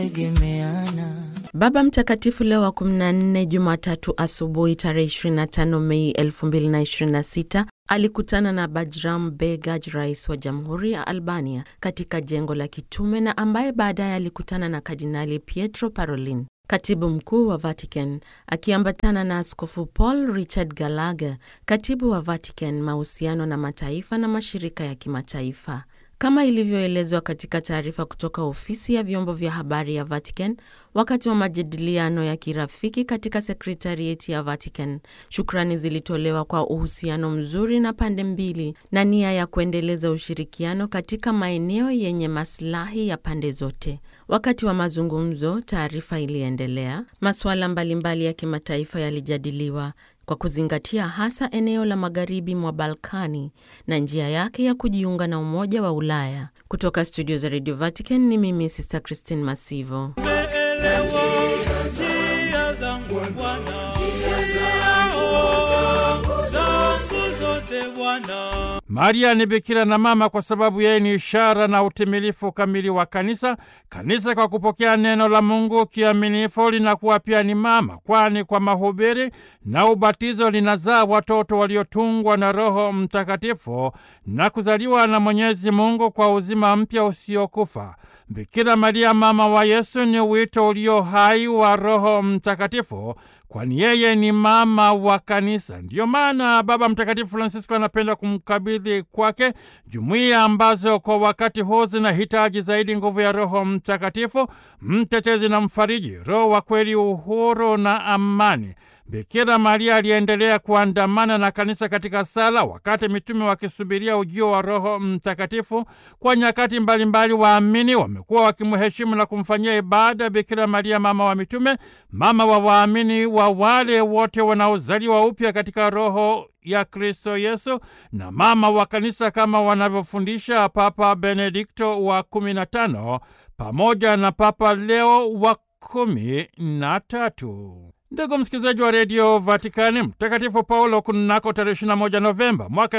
Baba Mtakatifu Leo wa 14 Jumatatu asubuhi tarehe 25 Mei 2026 alikutana na Bajram Begaj, rais wa jamhuri ya Albania, katika jengo la kitume na ambaye baadaye alikutana na Kardinali Pietro Parolin, katibu mkuu wa Vatican, akiambatana na Askofu Paul Richard Gallagher, katibu wa Vatican, mahusiano na mataifa na mashirika ya kimataifa. Kama ilivyoelezwa katika taarifa kutoka ofisi ya vyombo vya habari ya Vatican wakati wa majadiliano ya kirafiki katika sekretarieti ya Vatican, shukrani zilitolewa kwa uhusiano mzuri na pande mbili na nia ya kuendeleza ushirikiano katika maeneo yenye maslahi ya pande zote. Wakati wa mazungumzo, taarifa iliendelea, masuala mbalimbali ya kimataifa yalijadiliwa kwa kuzingatia hasa eneo la magharibi mwa Balkani na njia yake ya kujiunga na Umoja wa Ulaya. Kutoka studio za Radio Vatican ni mimi Sister Christine Masivo. Maria ni bikira na mama kwa sababu yeye ni ishara na utimilifu kamili wa kanisa. Kanisa kwa kupokea neno la Mungu kiaminifu linakuwa pia ni mama, kwani kwa mahubiri na ubatizo linazaa watoto waliotungwa na Roho Mtakatifu na kuzaliwa na Mwenyezi Mungu kwa uzima mpya usiokufa. Bikira Maria mama wa Yesu ni wito ulio hai wa Roho Mtakatifu, kwani yeye ni mama wa kanisa. Ndiyo maana Baba Mtakatifu Francisco anapenda kumkabidhi kwake jumuiya ambazo kwa wakati huu zinahitaji zaidi nguvu ya Roho Mtakatifu, mtetezi na mfariji, Roho wa kweli, uhuru na amani. Bikira Maria aliendelea kuandamana na kanisa katika sala, wakati mitume wakisubiria ujio wa Roho Mtakatifu. Kwa nyakati mbalimbali, waamini wamekuwa wakimheshimu na kumfanyia ibada Bikira Maria, mama wa mitume, mama wa waamini wa wale wote wanaozaliwa upya katika Roho ya Kristo Yesu na mama wa kanisa kama wanavyofundisha Papa Benedikto wa kumi na tano pamoja na Papa Leo wa kumi na tatu. Ndugu msikilizaji wa redio Vatikani, Mtakatifu Paulo kunako tarehe 21 Novemba mwaka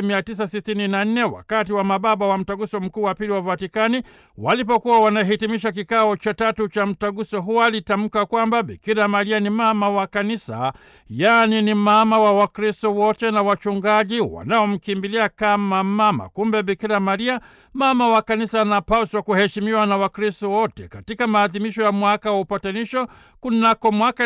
1964 wakati wa mababa wa mtaguso mkuu wa pili wa Vatikani walipokuwa wanahitimisha kikao cha tatu cha mtaguso huo, alitamka kwamba Bikira Maria ni mama wa kanisa, yaani ni mama wa Wakristo wote na wachungaji wanaomkimbilia kama mama. Kumbe Bikira Maria mama wa kanisa anapaswa kuheshimiwa na Wakristo wote. Katika maadhimisho ya mwaka wa upatanisho kunako mwaka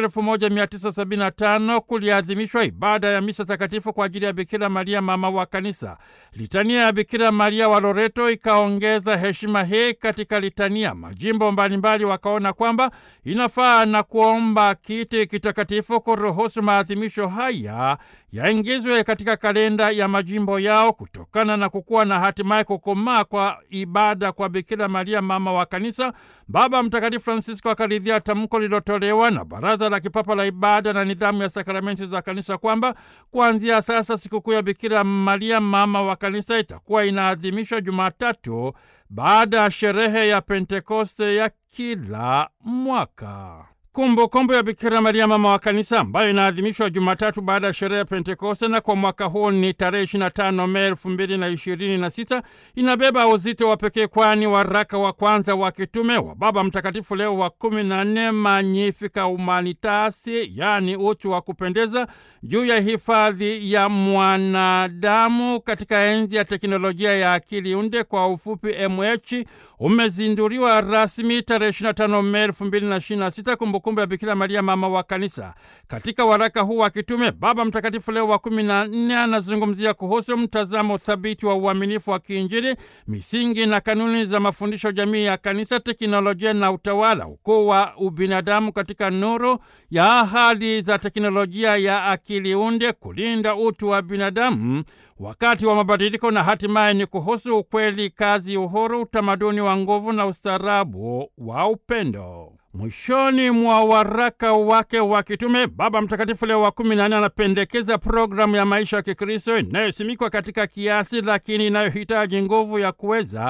1975 kuliadhimishwa ibada ya misa takatifu kwa ajili ya Bikira Maria mama wa kanisa. Litania ya Bikira Maria wa Loreto ikaongeza heshima hii katika litania. Majimbo mbalimbali wakaona kwamba inafaa na kuomba kiti kitakatifu kuruhusu maadhimisho haya yaingizwe katika kalenda ya majimbo yao kutokana na kukuwa na hatimaye kukomaa kwa ibada kwa Bikira Maria mama wa kanisa. Baba Mtakatifu Francisco akaridhia tamko lililotolewa na Baraza la Kipapa la Ibada na Nidhamu ya Sakramenti za Kanisa kwamba kuanzia sasa sikukuu ya Bikira Maria mama wa kanisa itakuwa inaadhimishwa Jumatatu baada ya sherehe ya Pentekoste ya kila mwaka. Kumbukumbu kumbu ya Bikira Maria mama wa kanisa ambayo inaadhimishwa Jumatatu baada ya sherehe ya Pentekoste na kwa mwaka huu ni tarehe 25 Mei 2026 inabeba uzito wa pekee, kwani waraka wa kwanza wa kitume wa Baba Mtakatifu Leo wa 14 Magnificat Humanitasi, yaani utu wa kupendeza, juu ya hifadhi ya mwanadamu katika enzi ya teknolojia ya akili unde, kwa ufupi MH, umezinduliwa rasmi tarehe 25 Mei 2026 kumbukumbu ya Bikira Maria mama wa kanisa. Katika waraka huu wa kitume Baba Mtakatifu Leo wa 14 anazungumzia kuhusu mtazamo thabiti wa uaminifu wa kiinjili, misingi na kanuni za mafundisho jamii ya kanisa, teknolojia na utawala, ukuu wa ubinadamu katika nuru ya ahadi za teknolojia ya akili unde, kulinda utu wa binadamu wakati wa mabadiliko na hatimaye ni kuhusu ukweli, kazi, uhuru, utamaduni wa nguvu na ustaarabu wa upendo. Mwishoni mwa waraka wake wa kitume Baba Mtakatifu Leo wa kumi na nne anapendekeza programu ya maisha ya Kikristo inayosimikwa katika kiasi, lakini inayohitaji nguvu ya kuweza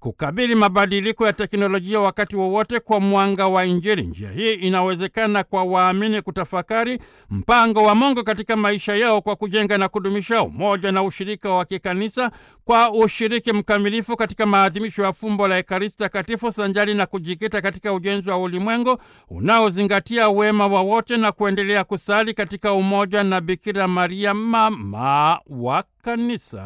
kukabili mabadiliko ya teknolojia wakati wowote kwa mwanga wa Injili. Njia hii inawezekana kwa waamini kutafakari mpango wa Mungu katika maisha yao kwa kujenga na kudumisha umoja na ushirika wa kikanisa kwa ushiriki mkamilifu katika maadhimisho ya fumbo la Ekaristi Takatifu sanjari na kujikita katika ujenzi wa ulimwengu unaozingatia wema wa wote na kuendelea kusali katika umoja na Bikira Maria mama wa kanisa.